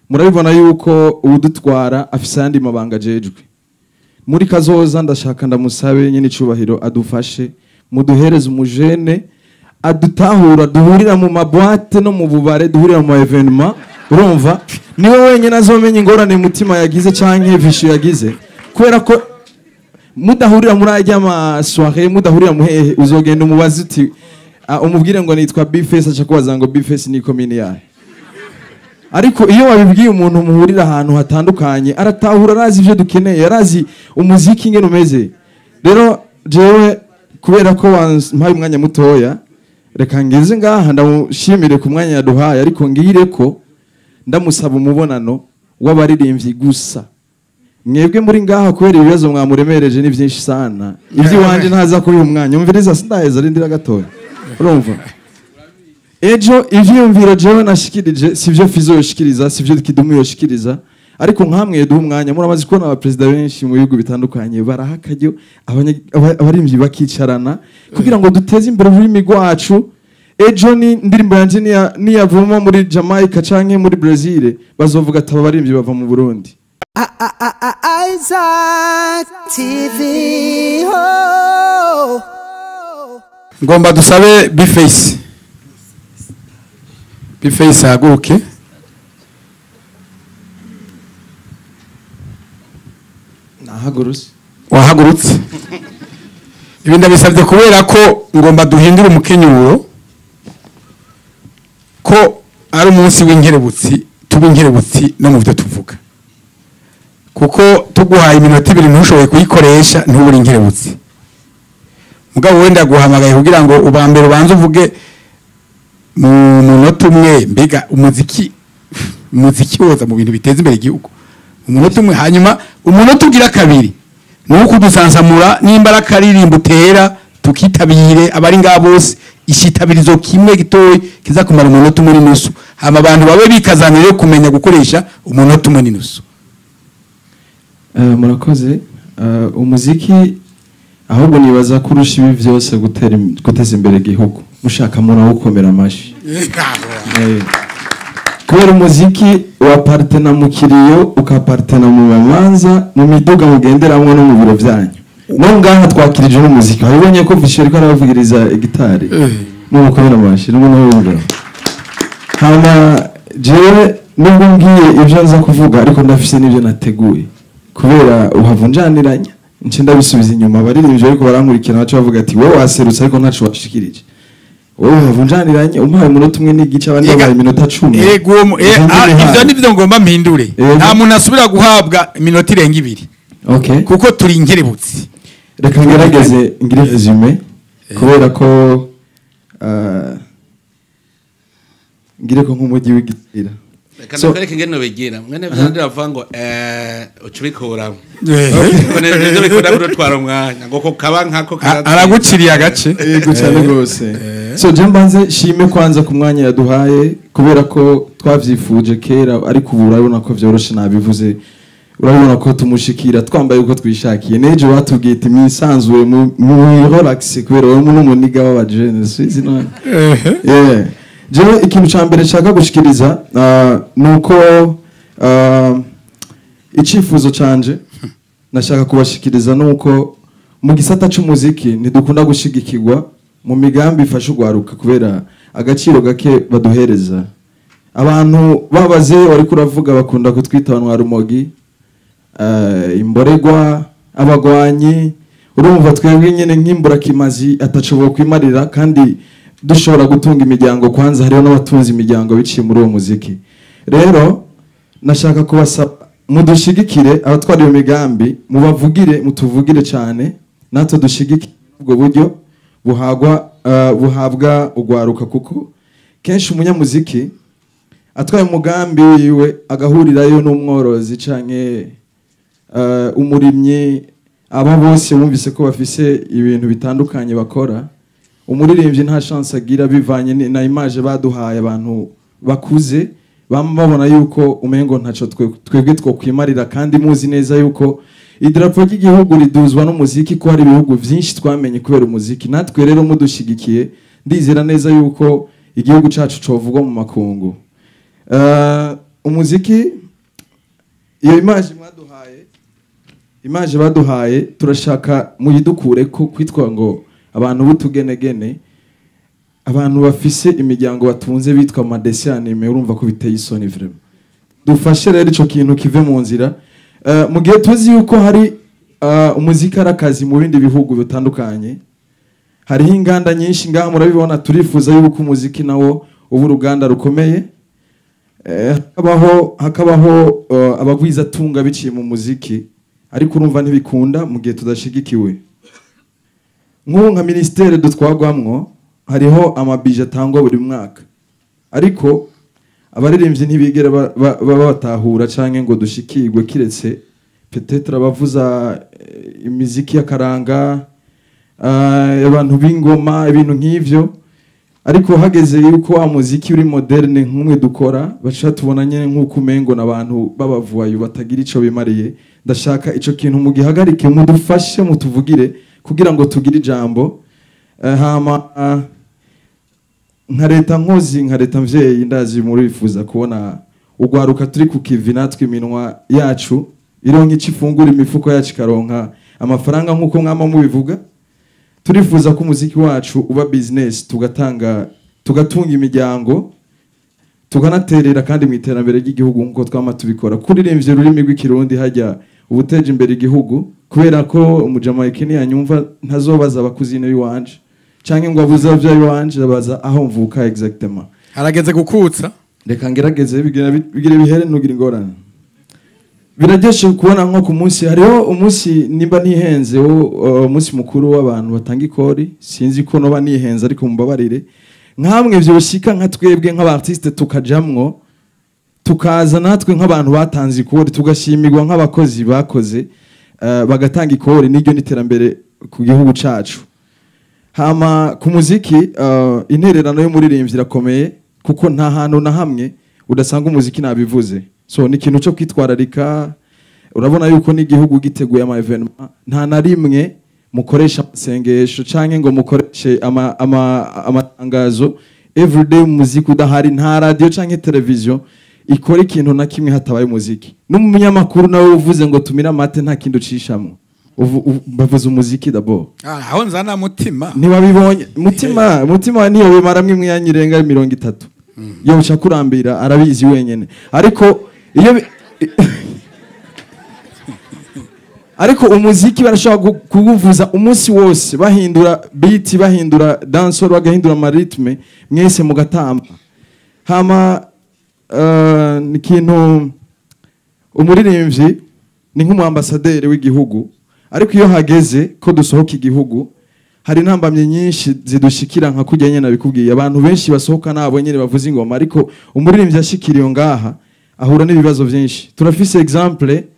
murabibona yuko uwudutwara afise ayandi mabanga ajejwe muri kazoza ndashaka ndamusabe nyine icubahiro adufashe muduhereze umujene adutahura duhurira mu mabwate no mu bubare duhurira mu evenema urumva niwe wenyine azomenya ingorane umutima yagize canke vishu yagize kubera ko mudahurira muri ajya amasoire mudahurira muhehe uzogenda umubazi uti ah, umubwire ngo nitwa bifesi aca kubaza ngo bifesi ni komini yahe ariko iyo wabibwiye umuntu muhurira ahantu hatandukanye aratahura arazi ibyo dukeneye arazi umuziki ingene umeze rero jewe kubera ko wampaye umwanya mutoya reka ngeze ngaha ndamushimire ku mwanya yaduhaye ariko ngire ko ndamusaba umubonano w'abaririmbyi gusa mwebwe muri ngaha kubera ibibazo mwamuremereje ni byinshi sana iby'iwanjye ntaza kubiha umwanya umviriza sindaheza rindira gatoya urumva ejo ivyiyumviro jewe nashikirije sivyo fizo yoshikiriza sivyo kidumu yoshikiriza ariko nkamwe duha umwanya muramaze kubona abaperezida benshi mu bihugu bitandukanye baraha akaryo abanya- aba- abarimvyi bakicarana kugira ngo duteze imbere ururimi rwacu ejo ni indirimbo yanje niya- niyavuma muri jamaica canke muri brazil bazovuga ati aba barimvyi bava mu burundi Isaac TV. Oh. ngomba dusabe bifeyisi bifeyisi ahaguruke nahagurutse wahagurutse ibi ndabisabye kubera ko ngomba duhindure umukenyuro ko ari umunsi w'inkerebutsi tuba inkerebutsi no mu byo tuvuga kuko tuguhaye iminota ibiri ntushoboye kuyikoresha ntubure inkerebutsi mugabo wenda guhamagaye kugira ngo ubambere ubanze uvuge mu munota umwe mbega umuziki umuziki woza mu bintu biteza imbere igihugu umunota umwe hanyuma umunota ugira kabiri ni uwo kudusansamura nimba ari akaririmbo utera tukitabire abari ngaha bose ishitabirizo kimwe gitoya kiza kumara umunota umwe n'inusu hama abantu babe bikazanira yo kumenya gukoresha umunota umwe n'inusu Eh, murakoze Eh, umuziki ahubwo nibaza ko urusha ibi byose gutera im- guteza imbere igihugu mushaka muntu gukomera amashyi Eh, kubera umuziki waparitena mu kiriyo ukaparitena mu mamanza mu miduga mugenderamwo no mu biro byanyu no ngaha twakirije n'umuziki wabibonye ko Fisher ariko arabavugiriza gitari mu mukomera amashyi n'umuntu wumva hama jewe nubwo ngiye ibyo nza kuvuga ariko ndafise n'ibyo nateguye kubera uhavunjaniranya nce ndabisubiza inyuma abaririmbyi ariko barankurikirana baca bavuga ati wowe waserutse ariko ntaco washikirije wowe uhavunjaniranye umpaye umunota umwe n'igice abandi babaye iminota cumi Ego, uwo mu- eh, Izo ah, nzindi ivyo haye. nivyo ngomba mpindure Ego. nta muntu asubira guhabwa iminota irenga ibiri okay kuko turi inkerebutsi reka ngerageze ngire resume kubera ko ah, ngire ko nk'umujyi w'igitira reka So- nakwereke ingene bigira mwene vyandi bavuga ngo eh uca ubikuramo Eh. Kuko ne- nivyo bikunda kudutwara umwanya ngo ko kaba nkako A- karatsinda. araguciriye agace yego cyane rwose so je mbanze shime kwanza ku mwanya yaduhaye kubera ko twavyifuje kera ariko ubu urabona ko vyoroshe nabivuze urabona ko tumushikira twambaye uko twishakiye nejo batubwiye ati mwisanzure mu mu relax kubera wowe n'umuniga w'abajene sizi none yeah. jewe ikintu ca mbere nshaka gushikiriza ah, ni uko ah, icyifuzo canje nashaka kubashikiriza ni uko mu gisata c'umuziki ntidukunda gushigikirwa mu migambi ifasha urwaruka kubera agaciro gake baduhereza abantu babaze wariko uravuga bakunda kutwita abantu ba rumogi eh, imboregwa abagwanyi urumva twebwe nyine nk'imburakimazi atacoboye kwimarira kandi dushobora gutunga imiryango kwanza hariho n'abatunze imiryango biciye muri uwo muziki rero nashaka kubasaba mudushigikire abatwara iyo migambi mubavugire mutuvugire cyane natwe dushigikire ubwo buryo buhagwa eh, buhabwa urwaruka kuko kenshi umunyamuziki atwaye umugambi wiwe agahurirayo n'umworozi canke eh, umurimyi aba bose bumvise ko bafise ibintu bitandukanye bakora umuririmbyi nta chance agira bivanye ni- na image baduhaye abantu bakuze bama babona yuko umengo ntaco twe- twebwe twokwimarira kandi muzi neza yuko idarapo ry'igihugu riduzwa n'umuziki ko hari ibihugu vyinshi twamenye kubera umuziki natwe rero mudushigikiye ndizera neza yuko igihugu cacu covugwa mu makungu Eh, umuziki iyo imaje mwaduhaye imaje baduhaye turashaka muyidukure ko kwitwa ngo abantu b'utugenegene abantu bafise imiryango batunze bitwa amadesi anime urumva ko biteye isoni vraiment dufashe rero ico kintu kive mu nzira Eh, mu gihe tuzi yuko hari eh, umuziki ari akazi mu bindi bihugu bitandukanye hariho inganda nyinshi ngaha murabibona turifuza yuko umuziki nawo uba uruganda rukomeye Eh, hakabaho hakabaho eh, abagwizatunga biciye mu muziki ariko urumva ntibikunda mu gihe tudashigikiwe nk'ubu nka minisiteri dutwagwamwo hariho amabije atangwa buri mwaka ariko abaririmbyi ntibigera ba- ba- baba batahura canke ngo dushikirwe kiretse petetre abavuza eh, imiziki y'akaranga ah, abantu b'ingoma ibintu nk'ivyo ariko hageze yuko wa muziki uri moderne nk'umwe dukora baca tubona nyene nk'uko umengo n'abantu b'abavuwayo batagira ico bimariye ndashaka ico kintu mugihagarike mudufashe mutuvugire kugira ngo tugire ijambo Eh, hama ah, nka leta nkozi nka leta mvyeyi ndazi murifuza kubona ugwaruka turi ku kivi natwe iminwa yacu ironka ico ifungura imifuko yacu ikaronka amafaranga nk'uko mwama mubivuga turifuza ko umuziki wacu uba business tugatanga tugatunga imiryango tukanaterera kandi mu iterambere ry'igihugu nk'uko twama tubikora kuririmvye ururimi rw'ikirundi hajya ubuteje imbere igihugu kubera ko umujamayike niyanyumva ntazobaza abakuzine b'iwanje canke ngo abuze abavyeyi b'iwanje abaza aho mvuka exactement harageze gukutsa reka ngerageze bigira bigira bihere ntugire ingorane biraryoshe kubona nko ku munsi hariho umunsi nimba nihenze wo uh, umunsi mukuru w'abantu batanga ikori sinzi ko noba nihenze ariko mumbabarire nkamwe vyoshika nka twebwe nk'abartiste tukajamwo tukaza natwe nk'abantu batanze ikori tugashimirwa nk'abakozi bakoze uh, bagatanga ikori n'iryo n'iterambere ku gihugu cacu hama ku muziki uh, intererano y'umuririmbyi irakomeye kuko nta hantu na hamwe udasanga umuziki nabivuze so ni ikintu cyo kwitwararika urabona yuko n'igihugu giteguye ama evenement nta na rimwe mukoresha amasengesho canke ngo mukoreshe ama- ama- amatangazo everyday umuziki udahari nta radio canke televiziyo ikora ikintu na kimwe hatabaye umuziki n'umunyamakuru nawe uvuze ngo tumire amate nta kindi ucishamwo Uvu- uvu- bavuze umuziki d'abord Ah, aho nzana mutima ntibabibonye mutima mutima niyo bimaramwe imyanya irenga mirongo itatu iyo uca kurambira arabizi wenyine ariko iyo bi- ariko umuziki barashobora gu- kuwuvuza umunsi wose bahindura beat bahindura dancehall bagahindura amaritme mwese mugatamba hama eh, ni ikintu umuririmbyi ni nk'umuambasaderi w'igihugu ariko iyo hageze ko dusohoka igihugu hari intambamye nyinshi zidushikira nka kujya nyine nabikubwiye abantu benshi basohoka nabo nyine bavuza ingoma ariko umuririmbyi ashikiriye ngaha ahura n'ibibazo byinshi turafise exemple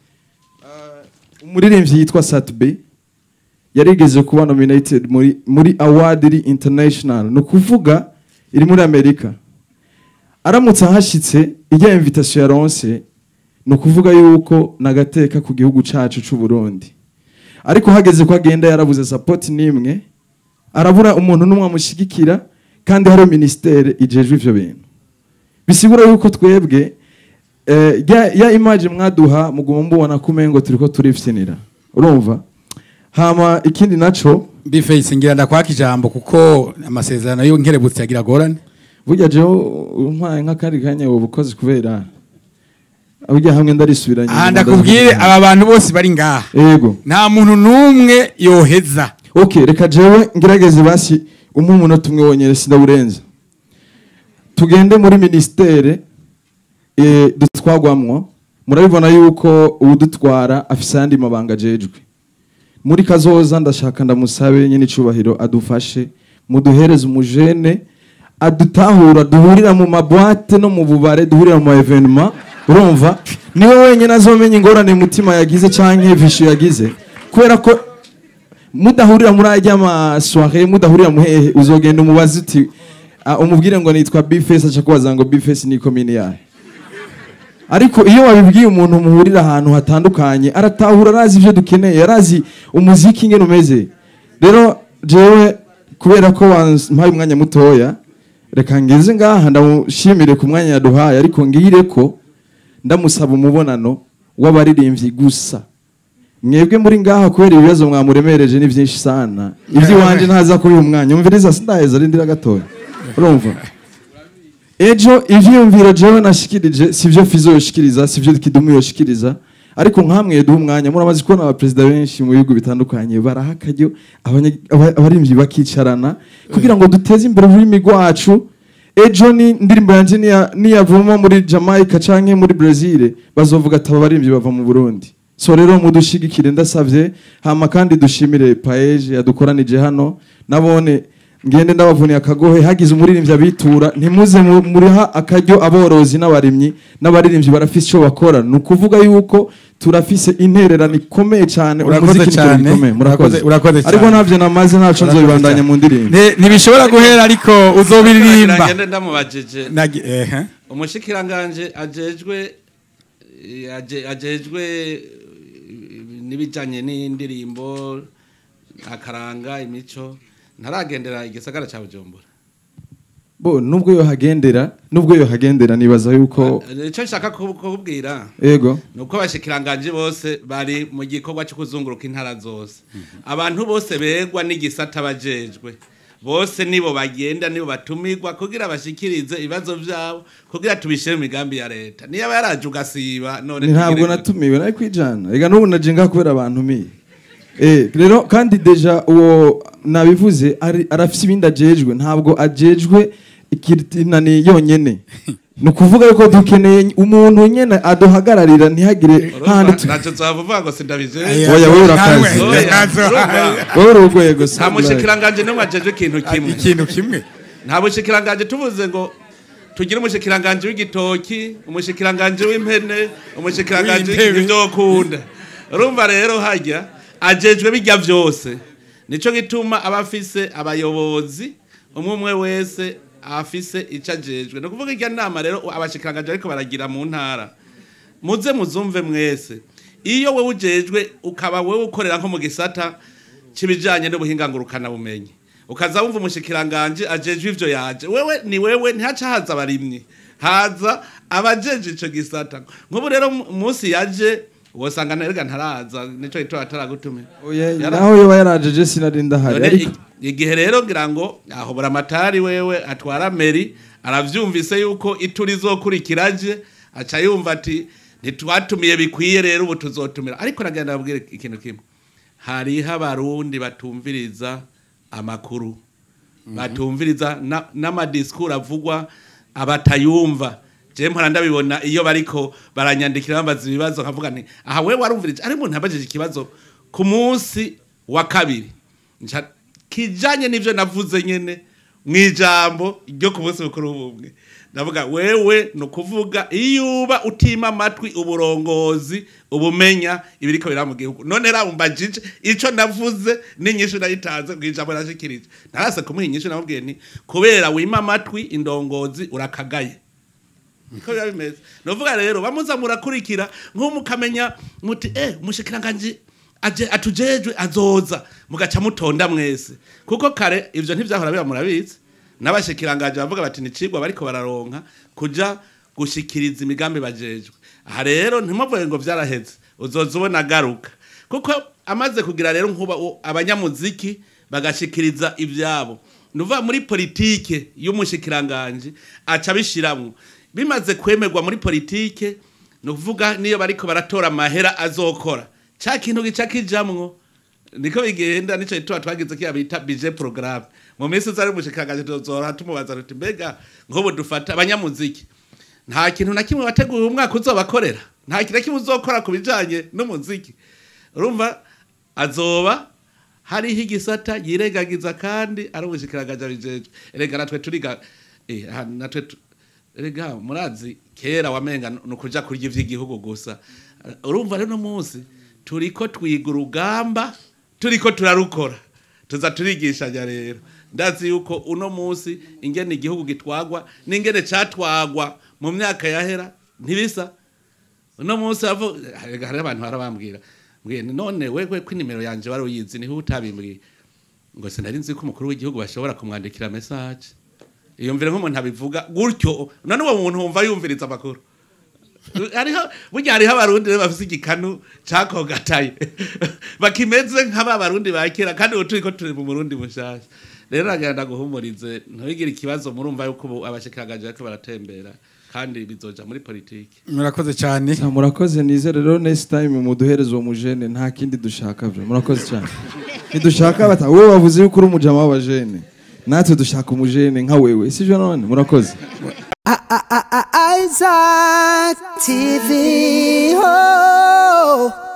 uh, umuririmbyi yitwa Satbe yarigeze kuba nominated muri muri award iri international ni ukuvuga iri muri Amerika aramutse ahashitse ijya invitation yaronse ni ukuvuga yuko nagateka ku gihugu cacu c'u Burundi ariko hageze ko agenda yarabuze support nimwe arabura umuntu n'umwe amushigikira kandi hari ministere ijejwe ivyo bintu bisigura yuko twebwe eh, ya, ya image mwaduha muguma mubona kumengo turiko turifsinira urumva hama ikindi naco bifeyisi ngira ndakwaka ijambo kuko amasezerano y'inkerebutsi yagira agorane burya jewe umpaye nk'akandi kanya wowe ukoze kubera burya hamwe ndarisubiranye aha ndakubwire aba bantu bose bari ngaha yego nta muntu n'umwe yoheza okay reka jewe ngerageze basi umwe umunota umwe wonyene sindawurenza tugende muri ministere eh, dutwagwamwo murabibona yuko uwudutwara afise ayandi mabanga ajejwe muri kazoza ndashaka ndamusabe nyine icubahiro adufashe muduhereze umujene adutahura duhurira mu mabwate no mu bubare duhurira mu ma evenement urumva niwe wenyine azomenya ingorane mutima yagize canke vishu yagize kubera ko mudahurira muri ajya amasware mudahurira muhehe uzogenda umubaze uti ah, umubwire ngo nitwa bifesi aca kubaza ngo bifesi ni komini yahe ariko iyo wabibwiye umuntu muhurira ahantu hatandukanye aratahura arazi ibyo dukeneye arazi umuziki ingene umeze rero jewe kubera ko wampaye umwanya mutoya reka ngeze ngaha ndamushimire ku mwanya yaduhaye ariko ngire ko ndamusaba umubonano w'abaririmbyi gusa mwebwe muri ngaha kubera ibibazo mwamuremereje ni byinshi sana iby'iwanje ntaza kubiha umwanya umviriza sindaheza rindira gatoya urumva ejo ivyiyumviro jewe nashikirije sivyo fizo yoshikiriza sivyo kidumu yoshikiriza ariko nkamwe duha umwanya muramaze kubona abaperezida benshi mu bihugu bitandukanye baraha akaryo abanya- aba- abarimvyi bakicarana kugira ngo duteze imbere ururimi rwacu ejo ni indirimbo yanje niya- niyavuma muri jamaica canke muri brazil bazovuga ati aba barimvyi bava mu burundi so rero mudushigikire ndasavye hama kandi dushimire paeje yadukoranije hano nabone ngende ndabavuniye akagohe hagize umuririmbyi abitura ntimuze mu- muriha akaryo aborozi n'abarimyi n'abaririmbyi barafise icyo bakora ni ukuvuga yuko turafise intererano ikomeye cyane Urakoze umuziki ni ikintu cyane. gikomeye, murakoze Urakoze- urakoze ariko cyane. ntabyo namaze ntaco nzobibandanya mu ndirimbo Ne- ntibishobora guhera ariko uzobiririmba ngende ndamubajije Nagi- ehe. umushikiranganje ajejwe aje- ajejwe n'ibijanye n'indirimbo akaranga imico ntaragendera igisagara ca bujumbura bo nubwo yohagendera nubwo yohagendera nibaza yuko icyo nshaka kubu- kububwira ego ni uko abashikiranganje bose bari mu gikorwa cyo kuzunguruka intara zose abantu bose begwa n'igisata bajejwe bose nibo bagenda nibo batumirwa kugira bashikirize ibibazo byabo kugira tubishyire mu migambi ya leta niyo aba yaraje ugasiba none ntabwo tugire- natumiwe nari kwijana reka n'ubu naje ngaha kubera abantu miye Eh, rero kandi deja uwo nabivuze ari- arafise ibindi ajejwe ntabwo ajejwe ikirinani yonyene ni ukuvuga yuko dukeneye umuntu nyene aduhagararira ntihagire handi urumva tu- ntacyo twavuga ngo sindabije Aya, Oya, wowe urakaze. nawe- Oya, nazo- urumva? wowe uri urwego nta Sandra. mushikiranganje n'umwe ajejwe ikintu kimwe ikintu kimwe nta bushikiranganje tuvuze ngo tugire umushikiranganje w'igitoki umushikiranganje w'impene umushikiranganje W'intebe. w'ibyo ukunda urumva rero hajya ajejwe bijya byose nico gituma aba afise abayobozi umwe umwe wese afise icyo ajejwe ni ukuvuga irya nama rero abashikiranganje ariko baragira mu ntara muze muzumve mwese iyo wowe ujejwe ukaba wowe ukorera nko mu gisata cy'ibijyanye n'ubuhinga ngurukanabumenyi ukaza wumva umushikiranganje ajejwe ivyo yaje wewe ni wewe ntihaca haza abarimyi haza abajeje ico gisata nk'ubu rero mu- umunsi yaje wosanga nterega ntaraza nico gituma ataragutumira Oya, Yara- naho yoba yarajeje sinari ndahari None ariko i- igihe rero ngira ngo aho buramatari wewe atwara meri aravyumvise yuko ituri zokurikiraje aca yumva ati ntitwatumiye bikwiye rero ubu tuzotumira ariko nagenda babwire ikintu kimwe hariho abarundi batumviriza amakuru batumviriza na- n'amadisikuru avugwa abatayumva je mpora ndabibona iyo bariko baranyandikira bambaza ibibazo nkavuga nti aha wewe warumvirije ari umuntu yabajije ikibazo ku munsi wa kabiri Nca- kijanye n'ivyo navuze nyene mu ijambo ryo ku munsi mukuru w'ubumwe ndavuga wewe ni ukuvuga iyo uba utima amatwi uburongozi ubumenya ibiriko biraba mu gihugu none rabumbajije ico navuze n'inyishu nayitanze mu ijambo nashikirije narase kumuha inyishu namubwiye nti kubera wima amatwi indongozi urakagaye niko biba bimeze ni ukuvuga rero bamuza murakurikira nk'ubu mukamenya muti eh umushikiranganje aje atujejwe azoza mugaca mutonda mwese kuko kare ivyo ntivyahora biba murabizi n'abashikiranganje bavuga bati nicigwa bariko bararonka kuja gushikiriza imigambi bajejwe aha rero ntimuvuge ngo vyaraheze uzoza ubona agaruka kuko amaze kugira rero nkuba u- abanyamuziki bagashikiriza ivyabo nuva muri politike y'umushikiranganje aca bishiramwo bimaze kwemerwa muri politike ni ukuvuga niyo bariko baratora amahera azokora ca kintu gica kijamwo niko bigenda nico gituma twagize kiya bita budget programme mu minsi uzari umushikiranganje tuzora tumubaza tuti mbega nk'ubu dufata abanyamuziki nta kintu na kimwe wateguye umwaka uzobakorera nta kintu na kimwe uzokora ku bijanye n'umuziki urumva azoba hariho igisata yirengagiza kandi ari ubushikiranganje abijejwe erega natwe turiga eh, aha, natwe tu- erega murazi kera wamenga ni ukuja kurya ivy'igihugu gusa urumva rero uno munsi turiko twiga urugamba turiko turarukora tuza turigishanya rero ndazi yuko uno munsi ingene igihugu gitwagwa n'ingene catwagwa mu myaka yahera ntibisa uno munsi havu hari abantu barabambwira mbwiye nti none wewe ko inimero yanje wari uyizi niho utabimbwiye ngo sinari nzi ko umukuru w'igihugu bashobora kumwandikira message iyumvire nk'umuntu abivuga gutyo none uwo muntu wumva yumviriza amakuru hariho burya hariho abarundi rero bafise igikanu cakogataye bakimeze nk'aba barundi ba kera kandi ubu turiko turi mu murundi mushasha rero nagenda guhumurize ntugire ikibazo murumva yuko ubu abashikiranganje bariko baratembera kandi bizoja muri politiki murakoze cyane Ah, murakoze nizere rero next time muduhereze uwo mujene nta kindi dushaka vyo murakoze cyane ntidushaka bata wowe wavuze yuko uri umujama w'abajene natwe dushaka umujene nka wewe sivyo none murakoze Isaac TV. Oh.